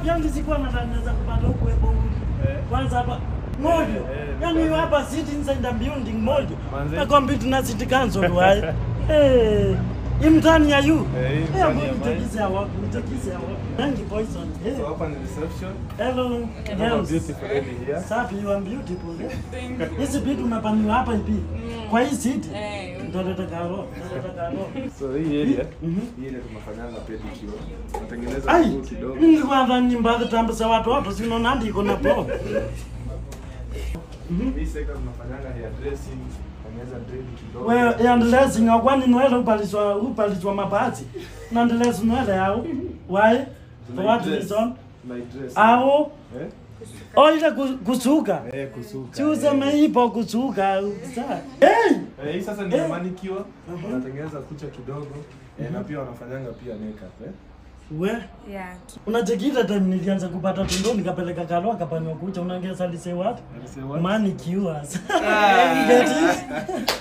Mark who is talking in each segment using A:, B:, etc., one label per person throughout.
A: yani sikuwa natangaza kupata huku epo
B: Eh.
A: kwanza hapa mojo
B: Eh, eh,
A: yani
B: nilikuwa-
A: hapa sit inside the building mojo
B: Manze.
A: na compete na city council wae eh imtani ya you
B: Eh, hii
A: eh
B: mtani ya
A: mbona
B: mine.
A: mtekisi ya wapi mtekisi ya wapi rangi poison eh
B: So hapa ni reception.
A: hello
B: Have a
A: girls
B: beautiful lady here.
A: safi you are beautiful eh hizi vitu umepaniwa hapa hivi kwa hii city
C: Eh,
A: ndio karo ndio karo
B: So hii area,
A: Mhm.
B: hii ile tunafanyanga pedicure. Tunatengeneza
A: ai
B: mguu kidogo.
A: mimi nilikuwa ndani mbadhi tambisa watoto sino nandi iko na blog
B: Hii sector tunafanyanga hair dressing, tengeneza dread kidogo.
A: wewe yandelezi ngakwani nwele upaliswa upaliswa mapazi nandelezi nwele yao why for what
B: Tunaidress.
A: reason
B: Tunaidress.
A: au
B: Eh?
A: o ile ku- kusuka
B: Eh, kusuka.
A: si useme ipo kusuka sa hey
B: Eh, hii sasa ni
A: Eh.
B: manicure.
A: Mhm.
B: Wanatengeneza kucha kidogo. Eh, na pia wanafanyanga pia makeup, eh.
A: we
C: yeah.
A: unachekita time nilianza kupata tundo nikapeleka kalo akapanywa kucha unaongeza lise what
B: Alisema what?
A: money cures Get it?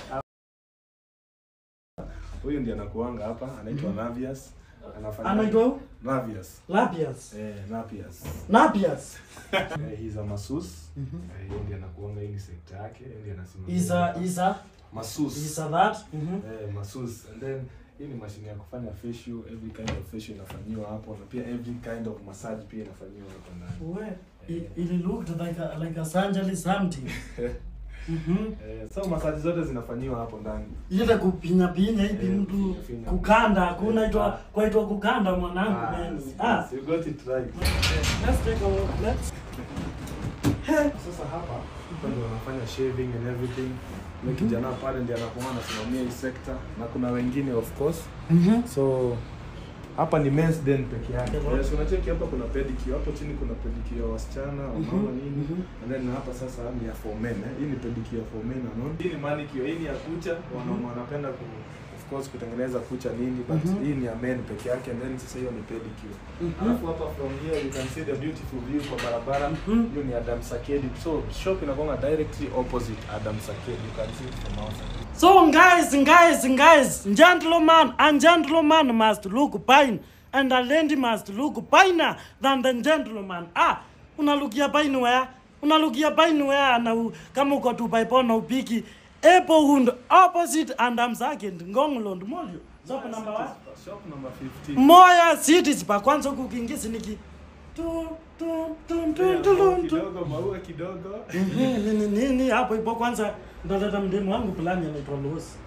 B: Huyu ndiye anakuanga hapa, anaitwa Navias. Anafanya
A: anaitwa who?
B: Navias.
A: Lapias
B: Eh, Napias.
A: Napias
B: Eh, he's a masseuse. Eh, yeye ndiye anakuanga hii ni sekta yake, yeye ndiye anasimamia.
A: isa isa
B: masseuse.
A: isa that mhm
B: Eh, masseuse. And then hii ni mashine ya kufanya facial, every kind of facial inafanyiwa hapo na pia every kind of massage pia inafanyiwa hapo ndani.
A: we it, it looked like a, like a surgery something mhm
B: Eh, so massage zote zinafanyiwa hapo ndani.
A: ile kupinya pinya hivi
B: Eh,
A: mtu
B: kupinya pinya.
A: kukanda kunaitwa
B: Ah.
A: kwaitwa kukanda mwanangu
B: Ah,
A: meni
B: yes,
A: ah
B: yes, you got it right.
A: let's take a look let's
B: Sasa hapa hapa ndio wanafanya shaving and everything. Yule kijana pale ndiye anakuwa anasimamia hii sector na kuna wengine of course.
A: mhm
B: So hapa ni men's den peke yake.
A: Okay.
B: Yes, unacheki hapa kuna pedicure, hapo chini kuna pedicure ya wasichana, wamama
A: Mhm,
B: nini.
A: mhm.
B: And then hapa sasa ni ya for men. Eh. Hii ni pedicure for men unaona. Hii ni manicure, hii ni ya kucha, wanaume wanapenda ku of course kutengeneza kucha nini but
A: Mhm.
B: hii ni ya men peke yake and then sasa hiyo ni pedicure.
A: Mhm.
B: Alafu hapa from here you can see the beautiful view kwa barabara.
A: Mhm.
B: Hiyo ni Adam Sakedi. So shop inakuwa directly opposite Adam Sakedi. You can see it from outside.
A: So guys, guys, guys, gentleman and gentleman must look fine, and a lady must look finer than the gentleman. Ah, unalukia fine where? Unalukia fine where? Na u- kama uko tu paipo na upiki epo hund opposite and I'm second ngonglond molyo. Shop number one.
B: Shop number 15.
A: Moya cities pa kwanza huku kingisi niki tu tu tu tu tu tu tu.
B: kidogo maua kidogo
A: Mhm, nini nini hapo ipo kwanza ndaleta mdemu wangu fulani anaitwa Losi.